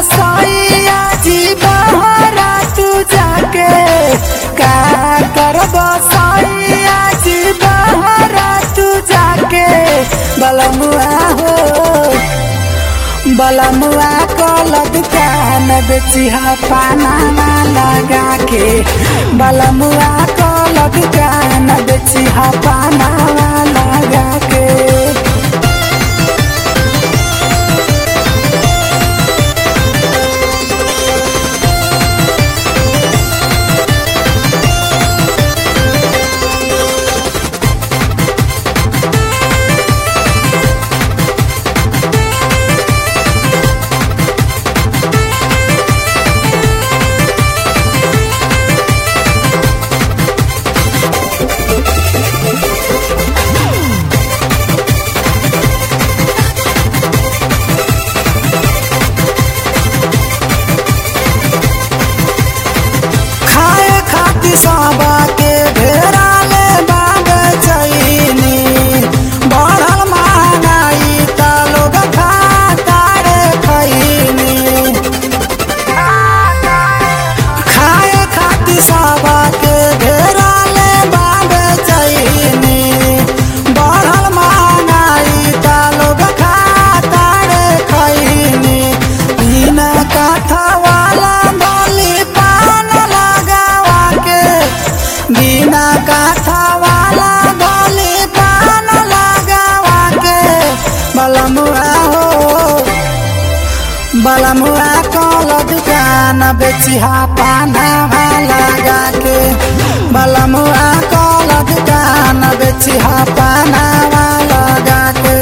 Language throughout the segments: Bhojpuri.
सैया जी बहरा तू जाके का करब सैया जी बहरा तू जाके बलमुआ हो बलमुआ कल दुकान बेचिहा पाना लगा के बलमुआ कल दुकान बेचिहा पाना लगा के खाए खाती सबा के घेरा ले बाब चैनी बढ़ल महंगाई त लोग खाता रे खैनी खाए खाती सबा के घेरा ले बाब चैनी बढ़ल महंगाई त लोग खाता रे खैनी बिना काथा वाला बोली पान लगावा के बिना काथा वाला बोली पान लगावा के बलमुआ हो बलमुआ कल दुकान बेचिहा पाना लगा के बलमुआ कल दुकान बेचिहा पाना लगा के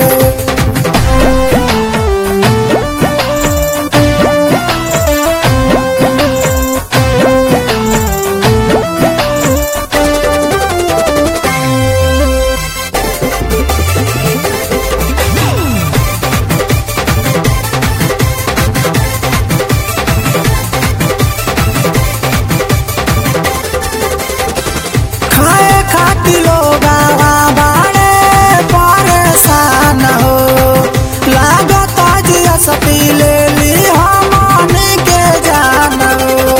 खाए खाती लोग बाड़े परेशान हो लागत जिया सती ले ली हमन के जान हो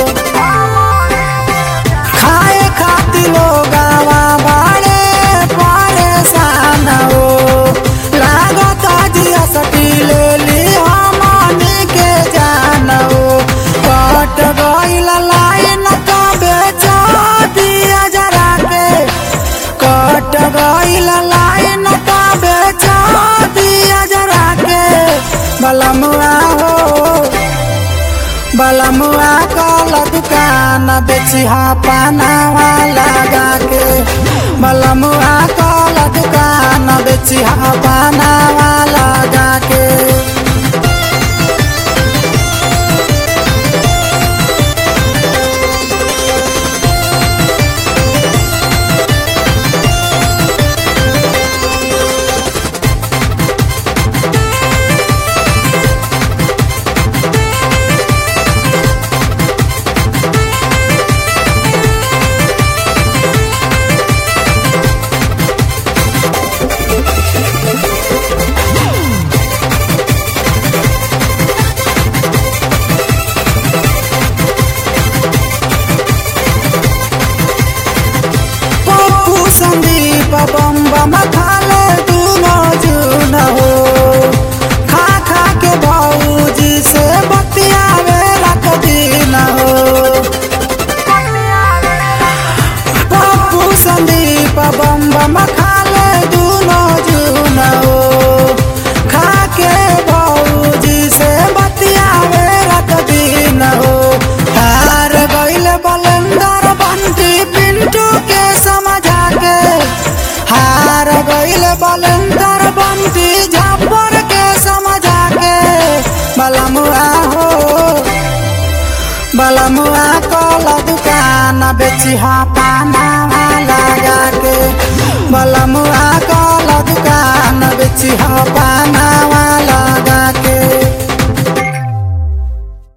खाए खाती लोग बाड़े परेशान हो लागत जिया सती ले ली हमन के जान हो कट गइल लाइन का बेचा दिया जरा के कट गइल लाइन का बेचा दिया जरा के बलमुआ हो बलमुआ कल दुकान बेचिहा पाना लगा के बलमुआ कल दुकान बेचिहा पाना लगा के पप्पू संदीप बम बम खाले दूनो जून हो खा खा के भौजी से बतियावे रख दिन हो पप्पू संदीप बम बम खाले दूनो जून हो खा के भौजी से बतियावे रख दिन हो हार गइल बलंदर बंटी पिंटू के समझा के हार गइल बलंदर बंटी झापर के समझा के बलमुआ हो बलमुआ कल दुकान बेचिहा पाना लगा के बलमुआ कल दुकान बेचिहा पाना